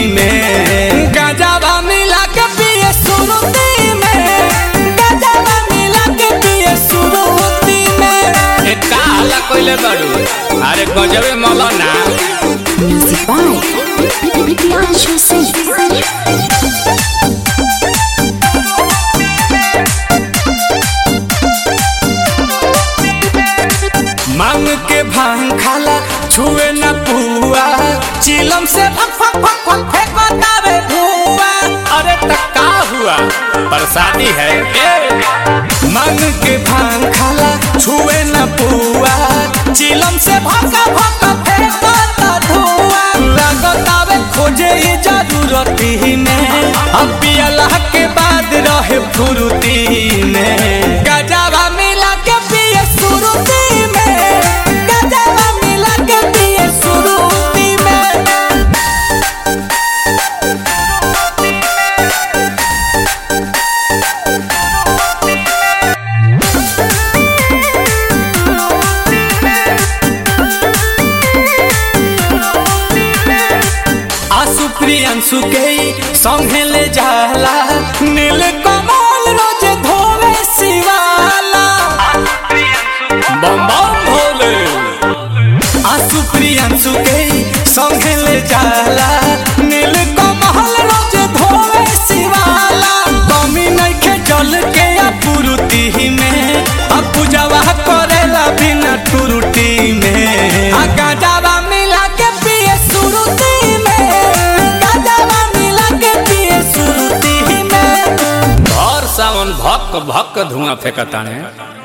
में गाजावा मिला के पिए सुरुती में गाजावा मिला के पिए सुरुती में ए का हल्ला कइले बाड़ू अरे गजबे मौलाना Music by Priyanshu Singh. मांग के भांग खाला छुए न पुआ चिलम से फक फक फक फक फेंकतावे धुआं अरे त का हुआ प्रसादी है ए मांग के भांग खाला छुए न पुआ चिलम से भका भका फेंकता धुआं लगतावे खोजे ई जरूरती में अब पियला के बाद रहे फुरुती में गजावा मिला के पिए सुरुती में गजावा मिला के पिए सुरुती में आसु प्रियंसु के संगे ले जाला नील कमल रोज धोवे शिवाला बम बम भोले आसु प्रियंसु के संगे ले जाला नील कमल रोज धोवे शिवाला कमी नइखे जल के अपुरुति में अब पूजावा करेला बिना टुरुटी में आ गाजावा मिला के पिए सुरुती में गाजावा मिला के पिए सुरुती में और सावन भक भक धुआं फेंकताने